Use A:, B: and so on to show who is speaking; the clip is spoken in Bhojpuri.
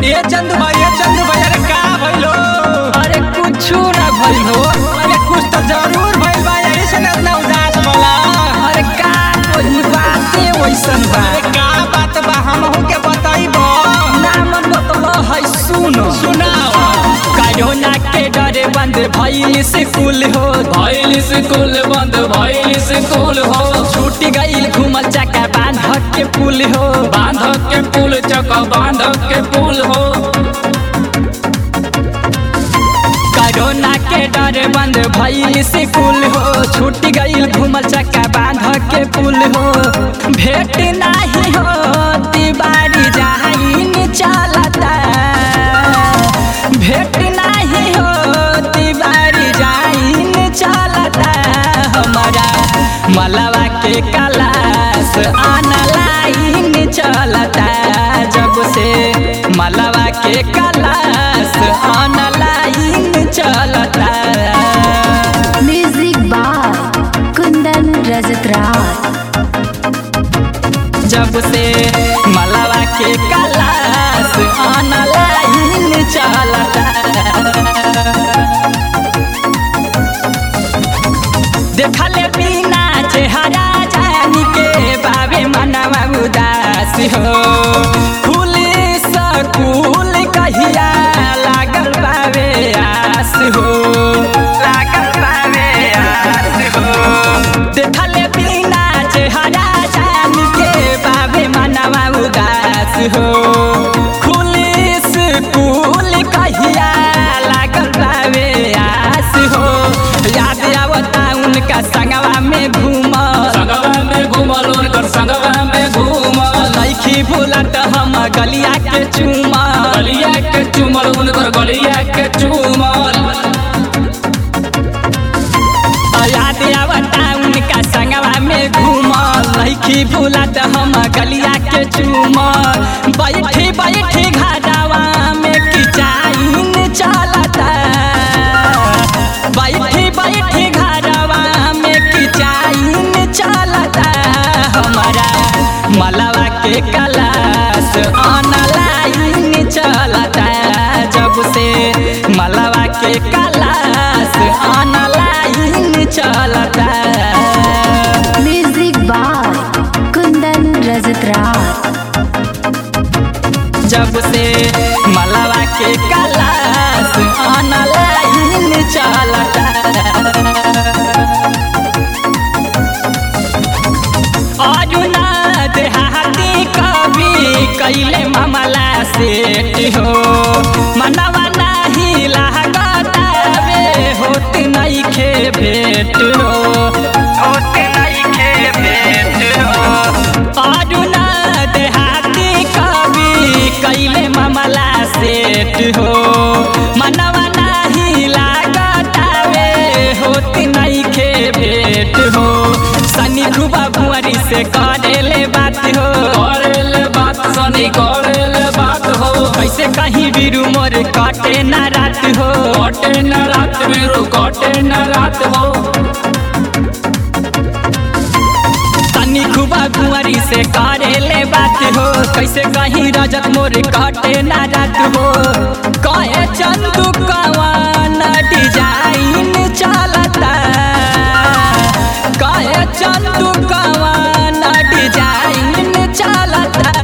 A: ये चंदू भाई ये चंदू भाई अरे का भइलो
B: अरे कुछ ना भइल हो
A: अरे कुछ तो जरूर भइल बा यही से ना इतना उदास बोला
B: अरे का कोई बाते वैसन बा
A: अरे का बात बा हमहू के बताइबो
B: नाम मतलब है सुनो
A: सुनाओ
B: कोरोना के डरे बंद भइल स्कूल हो
C: भइल स्कूल बंद भइल स्कूल हो
B: छूट गइल घुमल चक्का बांध के पुल हो
C: बांध के पुल चक बांध के पुल हो
B: कोरोना के डरे बंद भइल स्कूल हो छूट गइल घुमल चक्का बांध के पुल हो भेट नाही हो तिवारी जाहिन चलता भेट नाही हो तिवारी जाहिन चलता हमारा मलवा के कलास ऑनलाइन चलता जब से मलवा के कलास ऑनलाइन चलता
D: म्यूजिक बाय कुंदन रजतराज
B: जब से मलवा के कलास ऑनलाइन चलता देखले बिना चेहरा जानी के बाबे मनवा उदास हो फूल सकूल कहिया लागल बाबे आस हो लागल बाबे आस हो देखले बिना चेहरा जानी के बाबे मनवा उदास हो फूल सकूल कहिया लागल बाबे आस हो याद आवता उनका संगवा में घूमल
C: संगवा में घूमल उनकर संगवा में घूमल
B: लैखी भूलत हम गलिया के चूमल
C: गलिया के चुमल उनकर गलिया के चुमल
B: याद आवता उनका संगवा में घूमल लैखी भूलत हम गलिया के चूमल बैठी बैठी घाटावा में किचाइन चलता बैठी बैठी घरवा में किचाइन चलता हमारा मलवा के कलास ऑनलाइन चलता जब से मलवा के कलास ऑनलाइन चलता
D: म्यूजिक बाय कुंदन रजतराज
B: जब से मलवा के कलास ऑनलाइन चलता अरुणा देहाती कवि कैले मामला सेट हो मनवा नाही लागतावे होत नहीं खे भेट हो होत नहीं खे भेट हो अरुणा देहाती कवि कैले मामला सेट हो मनवा नाही लागतावे होत नहीं खे भेट हो सनी खुबा भुआरी से करेले बात हो
C: करेले बात सनी करेले बात हो
B: कैसे कहीं बीरू मोर काटे ना रात हो
C: कटे न रात में रो कटे न रात हो
B: सनी खुबा भुआरी से करेले बात हो कैसे कहीं रजत मोर काटे ना रात हो कहे चंदू कवान डिजाइन चलता कहे चंदू कवान डिजाइन चलता